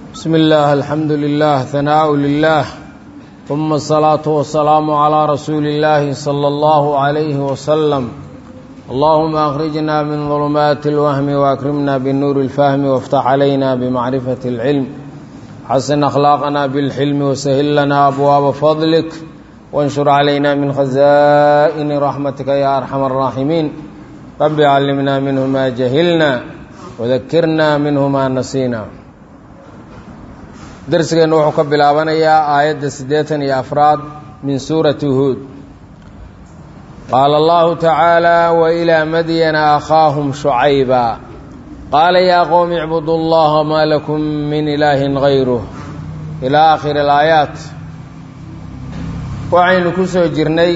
بسم الله الحمد لله ثناء لله ثم الصلاة والسلام على رسول الله صلى الله عليه وسلم اللهم أخرجنا من ظلمات الوهم وأكرمنا بالنور الفهم وافتح علينا بمعرفة العلم حسن أخلاقنا بالحلم وسهل لنا أبواب فضلك وانشر علينا من خزائن رحمتك يا أرحم الراحمين رب علمنا منه ما جهلنا وذكرنا منه ما نسينا darsigeennu wuxuu ka bilaabanayaa aayadda siddeetan iyo afraad min suurati huud qaala allahu tacaala wa ilaa madyana akhaahum shucayba qaala yaa qowmi icbudu llaha maa lakum min ilaahin gayruh ilaa aakhiri alaayaat waxaynu ku soo jirnay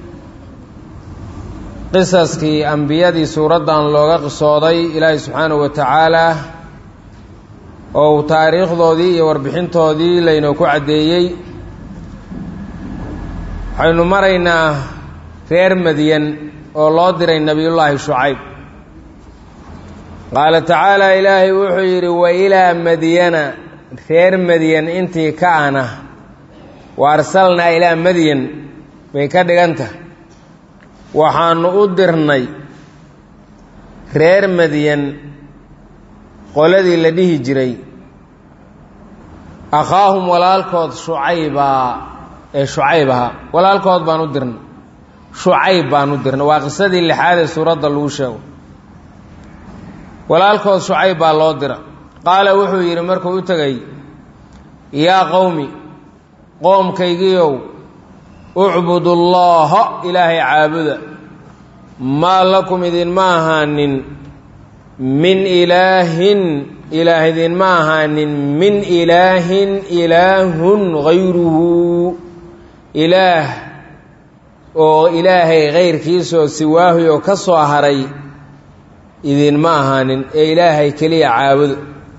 qisaskii ambiyadii suuraddan looga qisooday ilaahi subxaanahu wa tacaala oo uu taariikhdoodii iyo warbixintoodii laynoo ku caddeeyey waxaynu maraynaa reer madyan oo loo diray nebiyullaahi shucayb qaala tacaala ilaahay wuxuu yidhi wa ilaa madyana reer madyan intii ka ana wa arsalnaa ilaa madyan bay ka dhigantah waxaanu u dirnay reer madyan qoladii la dhihi jiray akhaahum walaalkood shucaybaa ee shucayb ahaa walaalkood baan u dirnay shucayb baan u dirnay waa qisadii lixaad ee suuradda lagu sheego walaalkood shucayb baa loo dira qaala wuxuu yidhi markuu u tegay yaa qowmi qoomkaygiiow ucbudu llaaha ilaahay caabuda maa lakum idinma ahaanin min ilaahin ilaah idinma ahaanin min ilaahin ilaahun hayruhu ilaah oo ilaahay kayrkiisoo siwaahi oo ka soo haray idinma ahaanin ee ilaahay keliya caabudo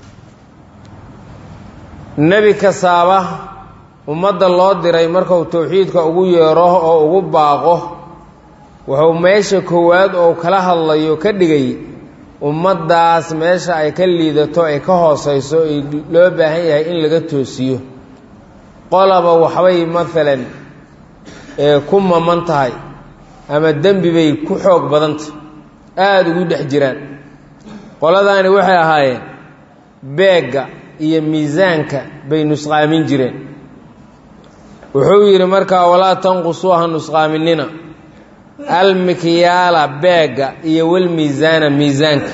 nebi kastaaba ummadda loo diray markuu towxiidka ugu yeero oo ugu baaqo wuxuu meesha koowaad oo kala hadlayo ka dhigay ummaddaas meesha ay ka liidato ay ka hooseyso ay loo baahan yahay in laga toosiyo qolaba waxbay maalan ee ku maman tahay ama dembi bay ku xoog badantah aada ugu dhex jiraan qoladaani waxay ahaayeen beegga iyo miisaanka bay nusqaamin jireen wuxuu yidhi markaa walaa tanqusuuha nusqaaminina almikyaala beegga iyo walmiisaana miisaanka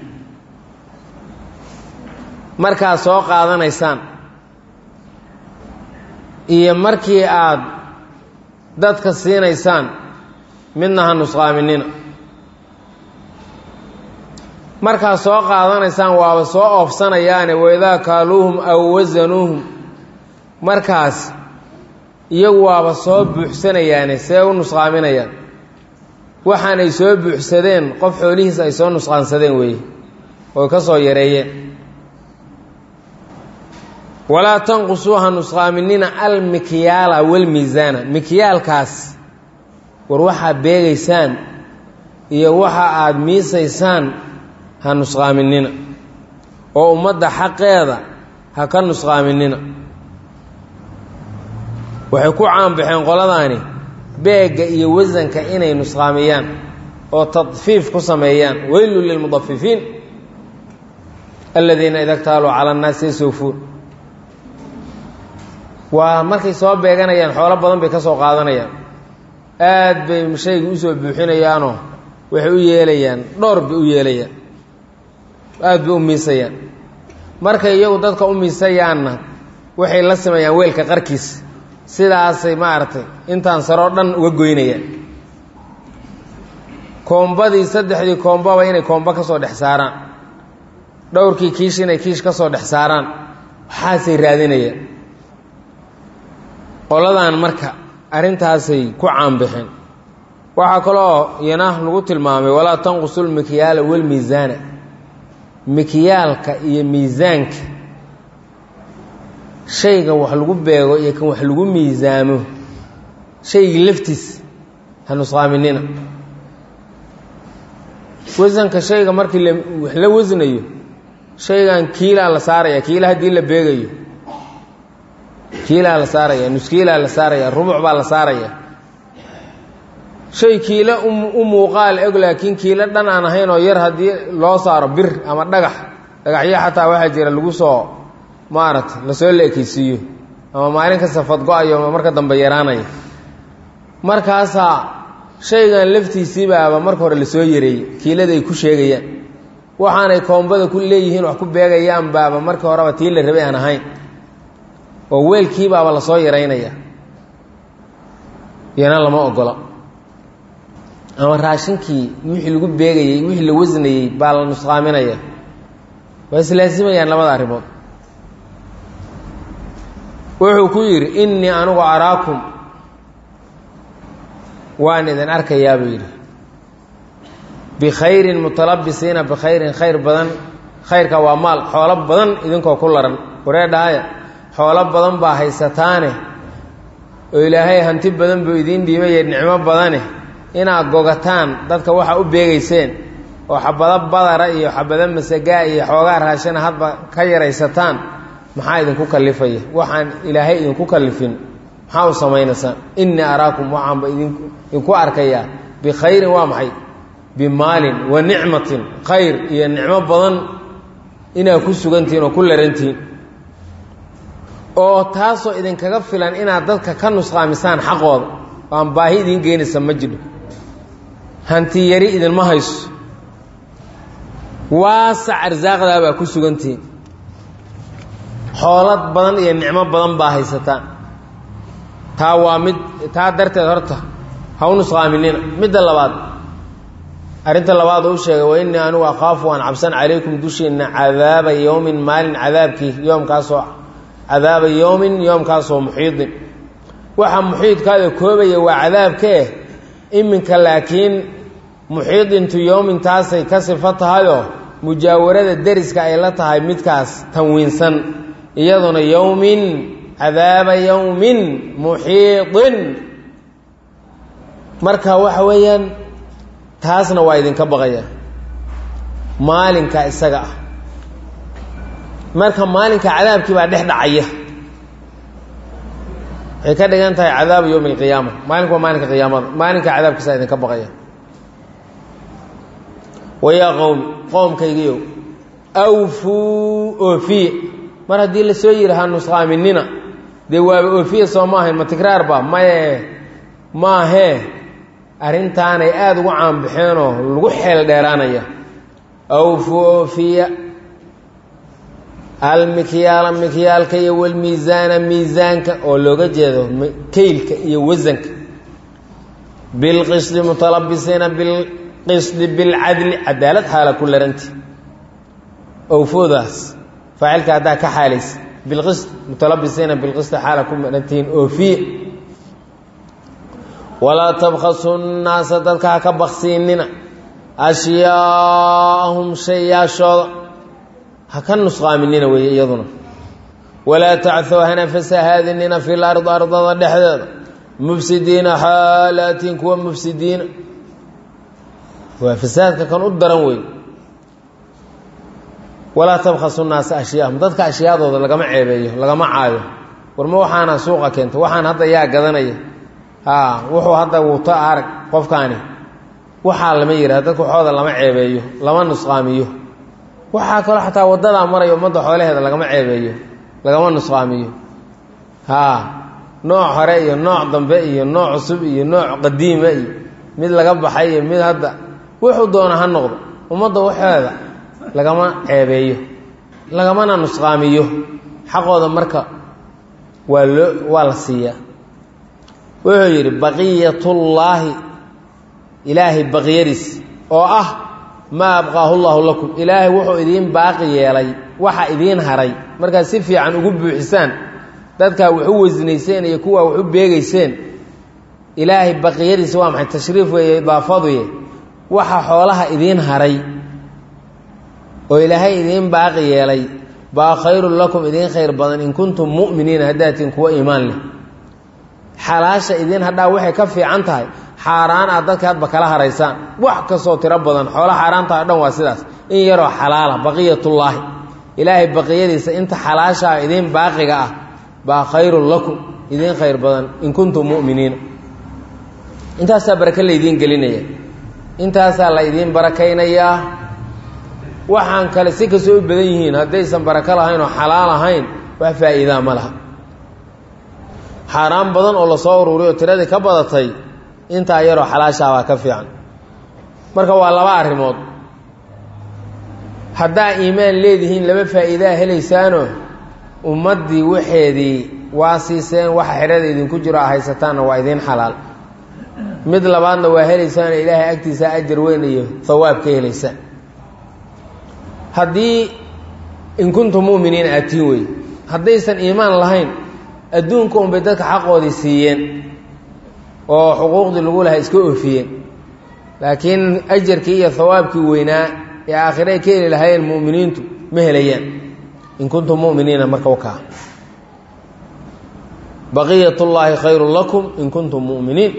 markaad soo qaadanaysaan iyo markii aad dadka siinaysaan midna ha nusqaaminina markaad soo qaadanaysaan waaba soo oofsanayaane waidaa kaaluuhum aw wasanuuhum markaas iyagu waaba soo buuxsanayaane see u nusqaaminayaan waxaan ay soo buuxsadeen qof xoolihiis ay soo nusqaansadeen weeye oy ka soo yareeyeen walaa tanqusuuha nusqaaminina almikyaala walmiisaana mikyaalkaas war waxaad beegaysaan iyo waxa aada miisaysaan ha nusqaaminina oo ummadda xaqeeda ha ka nusqaaminina waxay ku caanbaxeen qoladaani beegga iyo wasanka inay nusqaamiyaan oo tadfiif ku sameeyaan weylun lilmudafifiin aladiina ida ktaaluu cala annaasi yasawfuun waa markay soo beeganayaan xoolo badan bay ka soo qaadanayaan aad bay shayga usoo buuxinayaanoo waxay u yeelayaan dhowr bay u yeelayaan aad bay u miisayaan markay iyagu dadka u miisayaanna waxay la sameeyaan weelka qarkiisa sidaasay maaragtay intaan saroo dhan uga goynayaan koombadii saddexdii koombaba inay koombo ka soo dhex saaraan dhowrkii kiish inay kiish ka soo dhex saaraan waxaasay raadinayaan qoladan marka arrintaasay ku caanbixeen waxaa kaloo iyana lagu tilmaamay walaa tanqusu lmikyaala walmiisaana mikyaalka iyo miisaanka shayga wax lagu beego iyo kan wax lagu miisaamo shaygii laftiis ha nusqaaminina wasanka shayga markii wax la wasnayo shaygan kiilaa la saaraya kiila haddii la beegayo kiilaa la saaraya nuskiilaa la saaraya rubuc baa la saaraya shay kiilo u muuqaal eg laakiin kiilo dhan aan ahayn oo yar haddii loo saaro bir ama dhagax dhagaxyo xataa waxaa jira lagu soo maaragta lasoo la ekeysiiyo ama maalin kasta fadgo-ayo ama marka dambe yaraanaya markaasaa shaygan laftiisiibaaba marka hore lasoo yareeyey kiilada ay ku sheegayaan waxaanay koombada ku leeyihiin wax ku beegayaan baaba markii horeba tii la rabay aan ahayn oo weelkiibaaba lasoo yaraynaya iyana lama ogola ama raashinkii wixii lagu beegayey wixii la wasnayey baa la nusqaaminaya waa islaasimayaan labada arrimood wuxuu ku yidhi innii anigu araakum waan idin arkayaa buu yidhi bikhayrin mutalabisiina bikhayrin khayr badan khayrka waa maal xoolo badan idinkoo ku laran waree dhahaya xoolo badan baa haysataane oo ilaahay hanti badan buu idiin dhiibaye nicmo badane inaad gogataan dadka waxa u beegayseen oo xabado badara iyo xabado masagaa iyo xoogaa raashina hadba ka yaraysataan maxaa idinku kalifaya waxaan ilaahay idinku kalifin maxaa u samaynaysaan innii araakum waxaanba idinku arkayaa bikhayrin waa maxay bimaalin wa nicmatin khayr iyo nicmo badan inaad ku sugantihiin oo ku larantihiin oo taasoo idinkaga filan inaad dadka ka nusqaamisaan xaqooda aan baahi idiin geynaysa ma jidho hanti yari idinma hayso waasac arsaaqdaa baa ku sugantihiin xoolad badan iyo nicmo badan baa haysataan taa waa mid taa darteed horta ha u nusqaaminina midda labaad arrinta labaad u sheegay wa innii anigu akhaafu waan cabsan calaykum dushiinna cadaaba yowmin maalin cadaabkii yoomkaasoo cadaaba yowmin yoomkaasoo muxiidin waxa muxiidkaada koobaya waa cadaabkee iminka laakiin muxiidintu yowmin taasay ka sifo tahayoo mujaawarada deriska ay la tahay midkaas tanwiinsan iyaduna yowmin cadaaba yowmin muxiidin marka waxa weeyaan taasna waa idinka baqaya maalinka isaga ah marka maalinka cadaabkii baa dhex dhacaya waxay ka dhigan tahay cadaabu yowmi alqiyaama maalinku waa maalinka qiyaamada maalinka cadaabkiisa idinka baqaya wayaa qowmi qoomkaygiiow awfuu oofiye mar haddii la soo yihi ha nusqaaminina dee waaba oofiye soo ma ahayn ma tikraar ba maye maahee arrintaanay aada ugu caanbaxeenoo lagu xeel dheeraanaya awfuu oofiya almikyaala mikyaalka iyo walmiisaana miisaanka oo looga jeedo keylka iyo wasanka bilqisdi mutalabisiina bilqisdi bilcadli cadaalad xaala ku laranti awfoodaas faacilka haddaa ka xaalaysa bilqisd mutalabisiina bilqisdi xaala ku larantihiin oofiye walaa tabkhasu nnaasa dadka ha ka baksiinina ashyaaahum shayaashooda ha ka nusqaaminina weeye iyaduna walaa tacthow hana fasahaadinina fi lardi ardada dhexdeeda mufsidiina xaalaatiin kuwa mufsidiina waa fasaadka kan u daran wey walaa tabkhasu naasa ashyaahum dadka ashyaadooda lagama ceebeeyo lagama caayo warma waxaana suuqa keenta waxaan hadda yaa gadanaya a wuxuu hadda wuto arag qofkaani waxaa lama yidhaha dadka waxooda lama ceebeeyo lama nusqaamiyo waxaa kaloo xataa waddadaa maraya ummadda xoolaheeda lagama ceebeeyo lagama nusqaamiyo haa nooc hore iyo nooc dambe iyo nooc cusub iyo nooc qadiima iyo mid laga baxay iyo mid hadda wuxuu doona ha noqdo ummadda waxeeda lagama ceebeeyo lagamana nusqaamiyo xaqooda marka waa loo waa la siiyaa wuxuu yidhi baqiyatullaahi ilaahay baqyadiis oo ah maa abqaahu llahu lakum ilaahay wuxuu idiin baaqi yeelay waxa idiin haray markaad si fiican ugu buuxisaan dadkaa wax u wasnayseen iyo kuwaa wax u beegayseen ilaahay baqiyadiisa waa maxay tashriif weeye idaafaduye waxa xoolaha idiin haray oo ilaahay idiin baaqi yeelay baa khayrun lakum idiin khayr badan in kuntum mu'miniina haddaatiin kuwa iimaan leh xalaasha idiin hadhaa waxay ka fiican tahay xaaraan aad dadka hadba kala haraysaan wax kastoo tiro badan xoola xaaraantaha o dhan waa sidaas in yaroo xalaala baqiyatullaahi ilaahay baqiyadiisa inta xalaashaa idiin baaqiga ah baa khayrun lakum idiin khayr badan in kuntum mu'miniina intaasaa barake laydiin gelinaya intaasaa la idiin barakaynayaa waxaan kale si kastoo u badan yihiin haddaysan barako lahayn oo xalaal ahayn wax faa'iidaa ma laha xaaraan badan oo lasoo uruuriy oo tiradii ka badatay intaa yaroo xalaashaabaa ka fiican marka waa laba arrimood haddaa iimaan leedihiin laba faa'iidaa helaysaano ummaddii waxeedii waa siiseen waxa xidhada idinku jiro a haysataanna waa idiin xalaal mid labaadna waa helaysaano ilaahay agtiisa ajar weyn iyo hawaab ka helaysaan haddii in kuntum mu'miniin aatiin wey haddaysan iimaan lahayn adduunka unbay dadka xaqoodii siiyeen oo xuquuqdii lagu lahaa iska oofiyeen laakiin ajarkii iyo hawaabkii weynaa ee aakhire ay ka heli lahaayeen mu'miniintu ma helayaan in kuntum mu'miniina marka wakaa baqiyat llaahi khayrun lakum in kuntum mu'miniin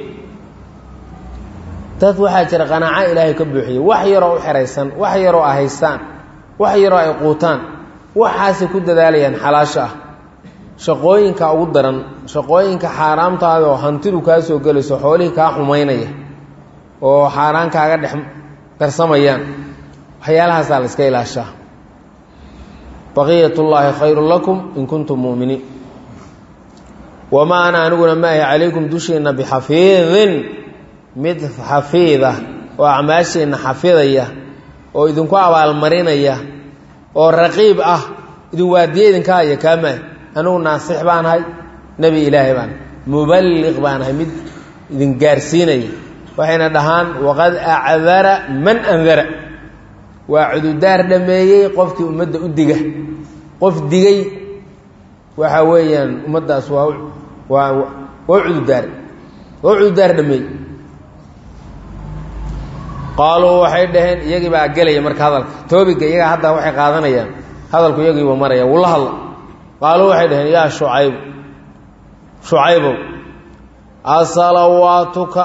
dad waxaa jira qanaaco ilaahay ka buuxiyey wax yaroo u xeraysan wax yaroo a haystaan wax yaroo ay quutaan waxaasay ku dadaalayaan xalaasha ah shaqooyinka ugu daran shaqooyinka xaaraamtaada oo hantidu kaa soo gelayso xoolihii kaa xumaynaya oo xaaraan kaaga dhex darsamayaan waxyaalahaasaa la iska ilaashaa baqiyat llaahi khayrun lakum in kuntum mu'miniin wamaa ana aniguna maahi calaykum dushiinna bixafiidin mid xafiida oo acmaashiinna xafidaya oo idinku abaalmarinaya oo raqiib ah idin waadiye idinka haya kaamaah anigu naasix baan ahay nebi ilaahay baan muballiq baan ahay mid idin gaarsiinaya waxayna dhahaan waqad acdara man andara waa cududaar dhameeyey qofkii ummadda u diga qof digay waxa weeyaan ummaddaas waa waa waa cududaar waa cududaar dhameeyey qaaluu waxay dhaheen iyagii baa gelaya marka hadalka toobiga iyagaa hadda waxay qaadanayaan hadalku iyagiiba maraya wuu la hadla qaaluu waxay dhaheen yaa shucayb shucaybow asalawaatuka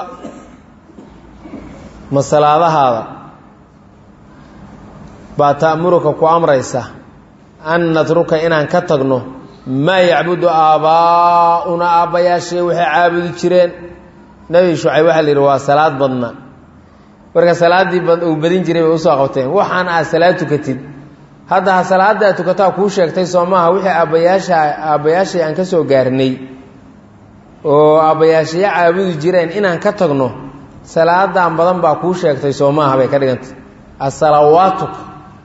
ma salaadahaada baa ta'muruka ku amraysa an natruka inaan ka tagno maa yacbudu aabbaa'una aabbayaashee waxay caabudi jireen nebi shucayb waxaa la yidhi waa salaad badna marka salaaddii uu badin jiray bay usoo qabteen waxaan aad salaad tukatid hadda ha salaaddaa tukataa kuu sheegtay soo maaha wixii aabbayaasha aabbayaashay aan ka soo gaarnay oo aabbayaashaya caabudi jireen inaan ka tagno salaadan badan baa kuu sheegtay soo maaha bay ka dhigantay asalawaatuka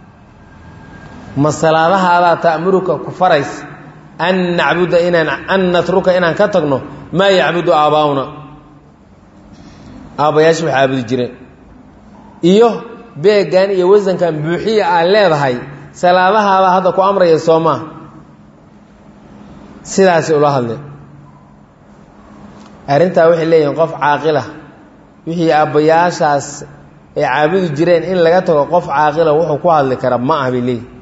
ma salaadahaadaa ta'muruka ku farays an nacbuda inaan an natruka inaan ka tagno maa yacbudu aabbaa'una aabbayaasha waxay caabudi jireen iyo beegan iyo wasankan buuxiya aad leedahay salaadahaada hadda ku amraya soo maa sidaasay ula hadleen arrintaa waxay leeyihiin qof caaqila wixii aabbayaashaas ay caabudi jireen in laga tago qof caaqila wuxuu ku hadli kara ma ah bay leeyihin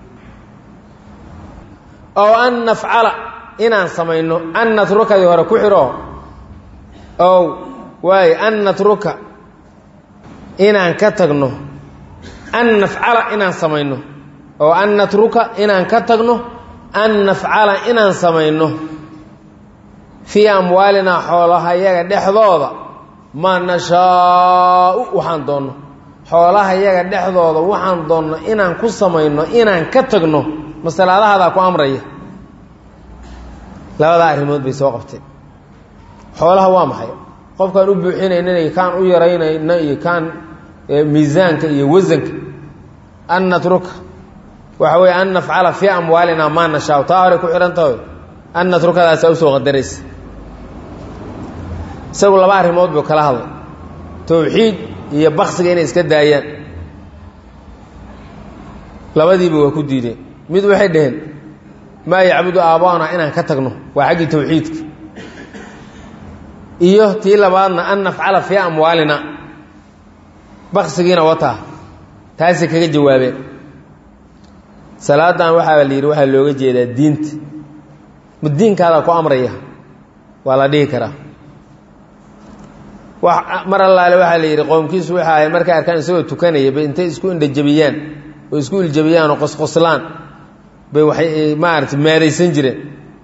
ow an nafcala inaan samayno an natrukadii hore ku xidho ow waayo an natruka inaan ka tagno an nafcala inaan samayno oo an natruka inaan ka tagno an nafcala inaan samayno fii amwaalinaa xoolahayaga dhexdooda maa nashaau waxaan doonno xoolahayaga dhexdooda waxaan doonno inaan ku samayno inaan ka tagno masalaadahaadaa ku amraya labadaa arrimood bay soo qabteen xoolaha waa maxay qofkaan u buuxinaynana iyo kaan u yaraynayna iyo kaan miisaanka iyo wasanka an natruka waxa weeye an nafcala fii amwaalina maa nashaau taa horey ku xidhan tahay an natrukadaasaa usoo qadaraysa isagu laba arrimood buu kala hadlay towxiid iyo baksiga inay iska daayaan labadiiba waa ku diideen mid waxay dhaheen maa yacbudu aabbaana inaan ka tagno waa xaggii towxiidka iyo tii labaadna an nafcala fii amwaalina baksigiina wataa taasay kaga jawaabeen salaadan waxaa la yidhi waxaa looga jeedaa diinta ma diinkaadaa ku amraya waa la dhihi karaa mar allaale waxaa la yidhi qoomkiisu waxa ahay markay arkaan isagoo tukanaya ba intay isku indhajabiyaan oo isku iljabiyaan oo qosqoslaan bay waxay maarata maadaysan jireen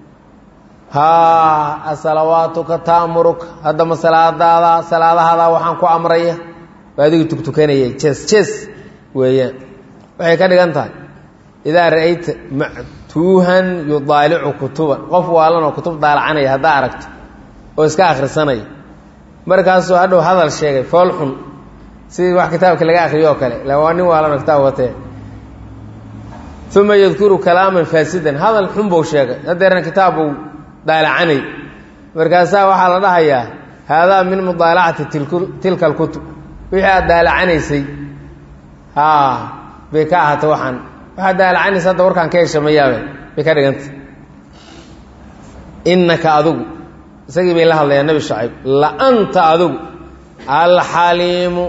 haa asalawaatuka ta'muruka haddama salaadaada salaadahaada waxaan ku amraya waa adiga tugtukanayay jees jees weeyaan waxay ka dhigan tahay idaa ra'ayta mactuuhan yudaalicu kutuban qof waalanoo kutub daalacanaya haddaa aragto oo iska akhrisanaya markaasuu hadhow hadal sheegay fool xun sidii wax kitaabka laga akhriyo oo kale ila waa nin waalanoo kitaab watee uma yadkuru kalaaman faasidan hadal xun buu sheegay hadeerna kitaab buu daalacanay markaasaa waxaa la dhahayaa haadaa min mudaalacati tilka alkutub wixii aad daalacanaysay haa bay ka ahaatay waxaan waxaad daalacanaysa hadda warkaan ka heshamayaabe bay ka dhiganta innaka adigu isagii bay la hadlayaa nebi shacayb la anta adigu alxaliimu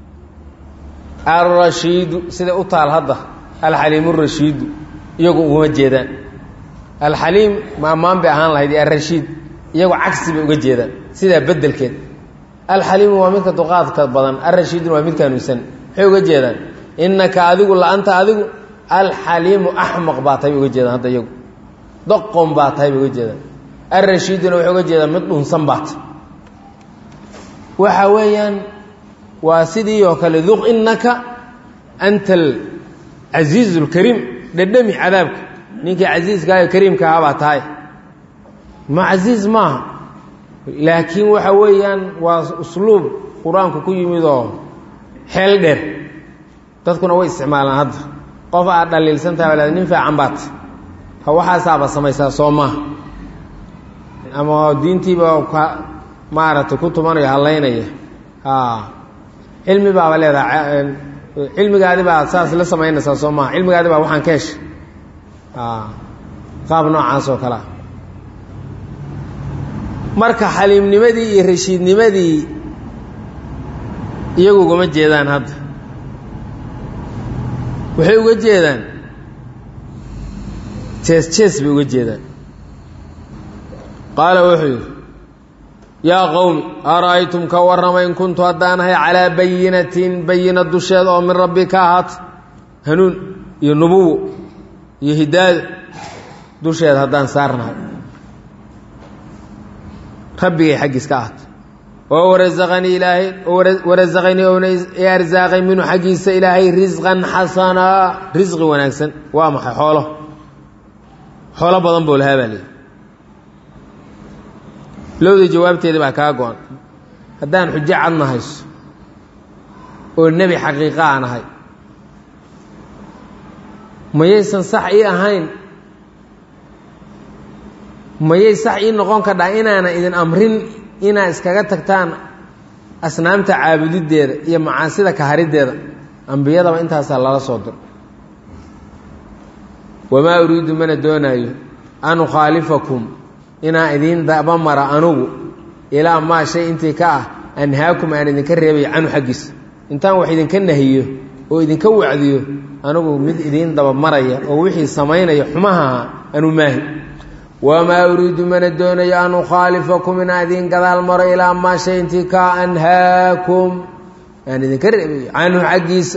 alrashiidu siday u taal hadda alxaliimu rashiidu iyagu uguma jeedaan alxaliim maamaan bay ahaan lahayd iyo alrashiid iyagu cagsi bay uga jeedaan sidaa bedelkeed alxaliimu waa midka duqaadka badan alrashiiduna waa midka hanuunsan maxay uga jeedaan innaka adigu la-anta adigu alxaliimu axmaq baa tahay bay uga jeedaan hadda iyagu doqon baa tahay bay uga jeedaan alrashiiduna waxay uga jeedaan mid dhunsan baa tahay waxa weeyaan waa sidii oo kale duq innaka anta alcasiizu alkariim dhedhami cadaabka ninkii casiiskaayo kariimka ahaa baa tahay ma casiiz maaha laakiin waxa weeyaan waa usluub qur-aanku ku yimid oo xeel dheer dadkuna way isticmaalaan hadda qof aad dhaliilsan tahay walaad nin fiican baat ha waxaasaaba samaysaa soo maaha ama diintiiba ka maaragtay ku tumanayo hallaynaya a cilmi baaba leedahay cilmigaadi baa saas la samaynaysaa soo maaha cilmigaadi baa waxaan ka heshay qaab noocaas oo kalea marka xaliimnimadii iyo rashiidnimadii iyagu ugama jeedaan hadda waxay uga jeedaan jees jees bay uga jeedaan qaala wuxuu yidhi yaa qowmi ara'aytum ka warrama in kuntu haddaanahay calaa bayinatin bayina dusheed oo min rabbi ka ahaata hanuun iyo nubuwo iyo hidaaya dusheed haddaan saarnahay rabbigay xaggiis ka ahaato oo warasaqanii ilaahay warasaqanii oona i arsaaqay minhu xaggiisa ilaahay risqan xasanaa risqi wanaagsan waa maxay xoolo xoolo badan buu lahaa baa leeyi lowda jawaabteedii baa kaa go-an haddaan xujo cadna hayso oo nebi xaqiiqa aan ahay mayaysan sax ii ahayn mayay sax ii noqon kadhaa inaanan idin amrin inaa iskaga tagtaan asnaamta caabudideeda iyo macaasida kahariddeeda ambiyadaba intaasaa lala soo diro wamaa uriidu mana doonaayo an ukhaalifakum inaan idiin dabamara anugu ilaa maa shay intii ka ah anhaakum aan idinka reebayo canhu xaggiisa intaan wax idinka nahiyo oo idinka wacdiyo anigu mid idiin dabamaraya oo wixii samaynaya xumahaha anu maahi wamaa uriidu mana doonayo an ukhaalifakum inaan idiin gadaal maro ilaa maa shay intii ka anhaakum aan idinka reebayo canhu xaggiisa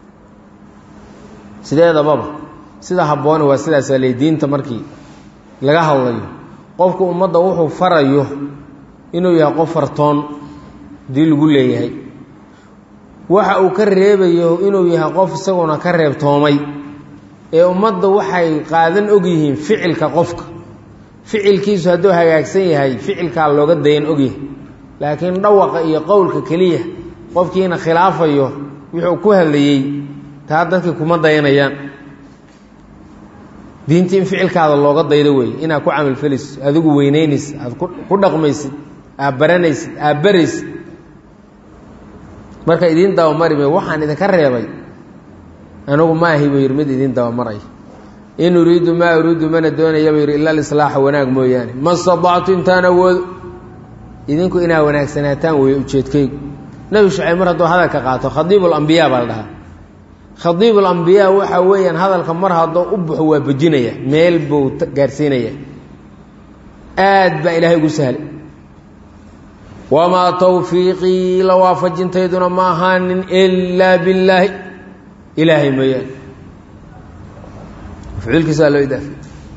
sideedababa sida habboone waa sidaasaa ley diinta markii laga hadlayo qofku ummadda wuxuu farayo inuu yahay qof fartoon dii lagu leeyahay waxa uu ka reebayo inuu yahay qof isaguna ka reebtoomay ee ummadda waxay qaadan og yihiin ficilka qofka ficilkiisu hadduu hagaagsan yahay ficilkaa looga dayan ogyahay laakiin dhawaqa iyo qowlka keliya qofkiina khilaafayo wuxuu ku hadlayey taa dadkii kuma dayanayaan diintii in ficilkaada looga daydo weeye inaad ku camalfelisid adigu weyneynaysid aad ku dhaqmaysid aad baranaysid aad baraysid marka idiin dabamari may waxaan idinka reebay anigu ma ahi buu yidhi mid idiin dabamaraya in uriidu maa uriidu mana doonaya buu yidhi ila alislaaxa wanaag mooyaane ma stadactu intaan awoodo idinku inaa wanaagsanaataan weeye ujeedkaygu nebi shucayb mar hadduu hadalka qaato khadiibu lambiyaa baa la dhahaa khadiibu lambiyaa waxa weeyaan hadalka mar haddoo u baxo waa bejinaya meel buu gaarsiinaya aad baa ilaahay ugu sahlay wamaa tawfiiqii la waafajintayduna ma ahaanin ilaa billaahi ilaahay mooyaane mafcuulkiisa waa loo idaafay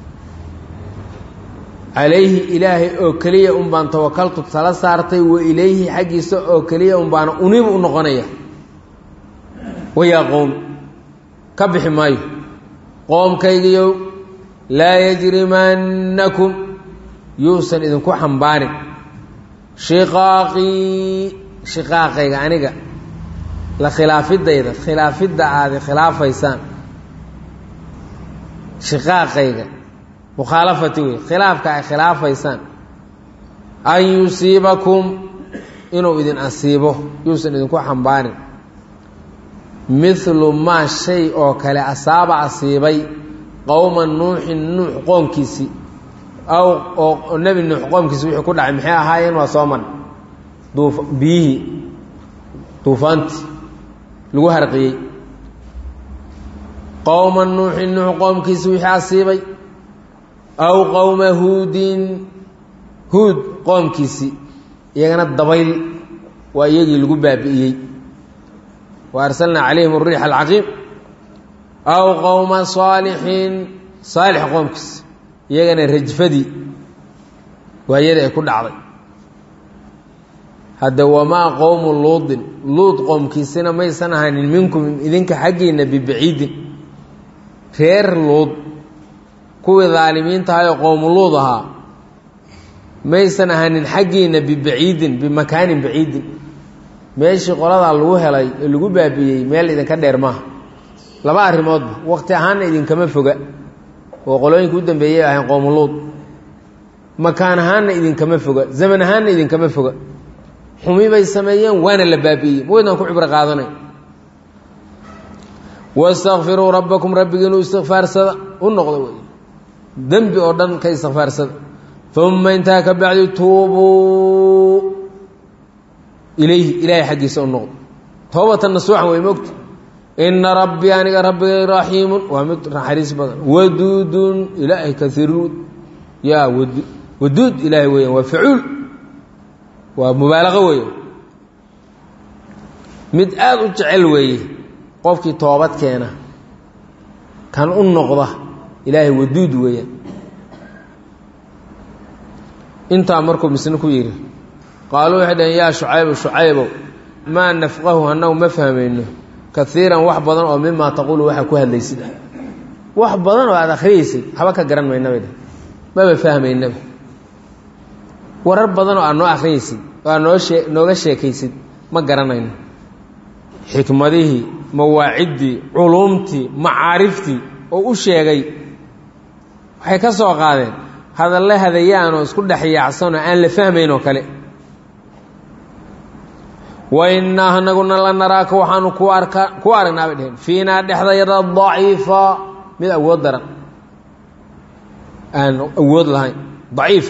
calayhi ilaahay oo keliya un baan tawakaltu tala saartay wa ilayhi xaggiisa oo keliya un baana uniib u noqonaya wayaa qowm ka bixi maayo qoomkaygiyow laa yajrimannakum yuusan idinku xambaarin shiqaaqii shiqaaqayga aniga la khilaafidayda khilaafidda aada khilaafaysaan shiqaaqayga mukhaalafati wey khilaafka ay khilaafaysaan an yusiibakum inuu idin asiibo yuusan idinku xambaarin mithlu maa shay oo kale asaaba asiibay qowma nuuxin nuux qoomkiisii aw oo nebi nuux qoomkiisi wixii ku dhacay maxay ahaayeen waa soo marn duuf biyihii duufaantii lagu harqiyey qowma nuuxin nuux qoomkiisi wixii asiibay aw qowma huudin huud qoomkiisii iyagana dabayl waa iyagii lagu baabi'iyey wa arsalnaa calayhim ariix alcaqiim aw qowma saalixin saalix qoomkiisi iyagana rajfadii waa iyadii ay ku dhacday hadda wamaa qowmu luudin luud qoomkiisina maysan ahanin minkum idinka xaggiinna bibaciidin reer luud kuwii daalimiintahayoo qowmu luud ahaa maysan ahanin xaggiinna bibaciidin bimakaanin baciidin meeshii qoladaa lagu helay ee lagu baabi'iyey meel idinka dheer maaha laba arrimoodba waqti ahaanna idinkama foga oo qolooyinka u dambeeyay ahayn qowmuluud makaan ahaanna idinkama foga zaman ahaanna idinkama foga xumi bay sameeyeen waana la baabi'iyey mawaydaan ku cibro qaadanay wastakfiruu rabbakum rabbigiinu istikfaarsada u noqda wey dembi oo dhan ka istikfaarsada uma intaa ka bacdi tuubuu ilayhi ilaahay xaggiisa u noqdo toobatan nasuuxan way mogta ina rabbii aniga rabbigay raxiimun waa mid naxariis badan waduudun ilaahay kaiiruud yaa wad waduud ilaahay weeyaan waa facuul waa mubaalaqo weeye mid aada u jecel weeye qofkii toobad keena kan u noqda ilaahay waduud weeyaan intaa markuu misne ku yidhi qaaluu waxay dhaheen yaa shucaybu shucaybow maa nafqahu annagu ma fahmayno kaiiran wax badan oo mimaa taquulu waxaa ku hadlaysid ah wax badan oo aada akhriyaysid haba ka garan maynaba dheh maba fahmaynaba warar badan oo aad noo akhriyaysid oo aad noo shee nooga sheekaysid ma garanayno xikmadihii mawaaciddii culuumtii macaariftii oo u sheegay waxay ka soo qaadeen hadalle hadayaanoo isku dhex yaacsanoo aan la fahmayn oo kale wainaa anaguna la naraaka waxaanu ku arka ku aragnaa bay dheheen fiinaa dhexdayada daciifa mid awood daran aan awood lahayn daciif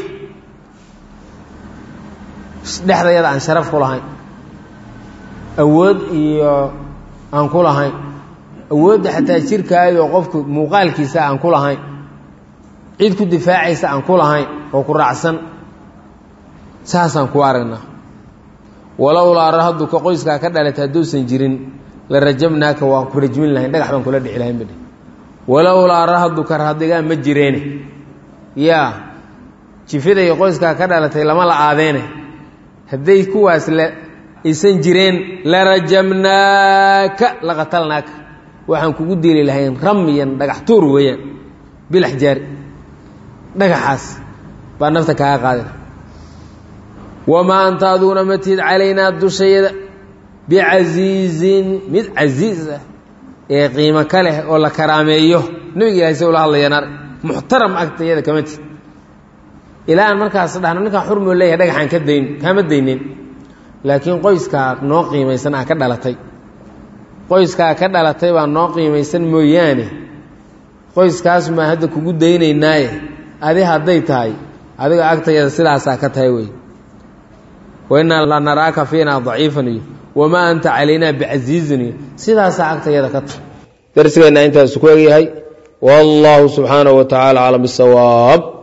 dhexdayada aan sharaf ku lahayn awood iyo aan ku lahayn awoodda xataa jirkaayoo qofku muuqaalkiisa aan ku lahayn cid ku difaacaysa aan ku lahayn oo ku raacsan saasaan ku aragnaa walowlaa rahaduka qoyskaa ka dhalatay hadduusan jirin la rajabnaaka waan ku rajmin lahayn dhagax baan kula dhici lahayn badhe walowlaa rahaduka rahadigaa ma jireene yaa jifiday qoyskaa ka dhalatay lama la aadeene hadday kuwaas la aysan jireen la rajamnaaka la qatalnaaka waxaan kugu dili lahayn ramyan dhagax tuur weeyaan bilax jaari dhagaxaas baa nafta kaaga qaadina wamaa anta aduguna ma tihid calaynaa dushayada bicasiizin mid casiiz ah ee qiimo ka leh oo la karaameeyo nebiga ilahay se ula hadlayaan ar muxtaram agtayada kama tihid ilaa aan markaas dhahno ninkaan xurmoo leeyahay dhagaxaan ka dayn kaama daynin laakiin qoyskaa noo qiimaysan aa ka dhalatay qoyskaa ka dhalatay baa noo qiimaysan mooyaane qoyskaas maa hadda kugu daynaynaaye adi hadday tahay adiga agtayada sidaasaa ka tahay wey wainaa la naraaka fiinaa daciifan iyo wamaa anta calaynaa bicasiizin iyo sidaasaa agtayada ka tahay darsigeenna intaasu ku egyahay wallaahu subxaanahu wa tacaala aclam bisawaab